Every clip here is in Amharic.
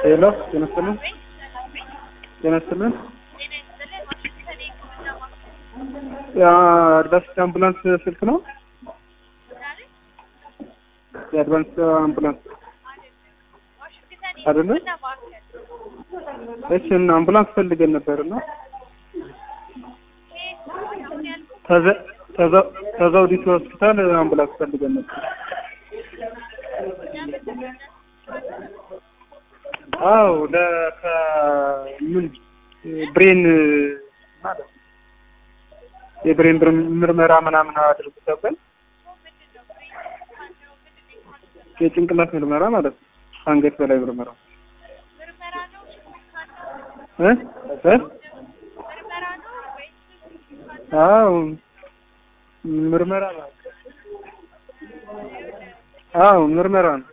ሄሎ ጤና ይስጥልን ጤና ይስጥልን የአድቫንስ አምቡላንስ ስልክ ነው የአድቫንስ አምቡላንስ አይደለ እሺ እና አምቡላንስ ፈልገን ነበር እና ከዘ- ከዘ- ከዘውዲቱ ሆስፒታል አምቡላንስ ፈልገን ነበር አዎ ለከ ምን ብሬን ማለት የብሬን ብር- ምርመራ ምናምን አድርጉ ተብለን የጭንቅላት ምርመራ ማለት ነው። አንገት በላይ ምርመራ እ እ አዎ ምርመራ ነው። አዎ ምርመራ ነው።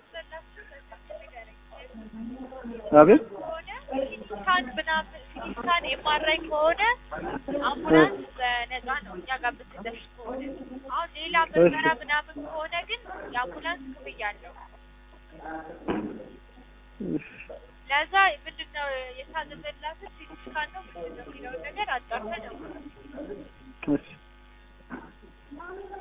አቤት ስካን ምናምን ስካን ኤምአርአይ ከሆነ አምቡላንስ በነፃ ነው እኛ ጋር ብትደርስ ከሆነ። አሁን ሌላ ምርመራ ምናምን ከሆነ ግን የአምቡላንስ ክፍያ አለው። ለዛ ምንድን ነው የታዘዘላትን ሲቲ ስካን ነው ምንድን ነው የሚለውን ነገር አጣርተን ነው እሺ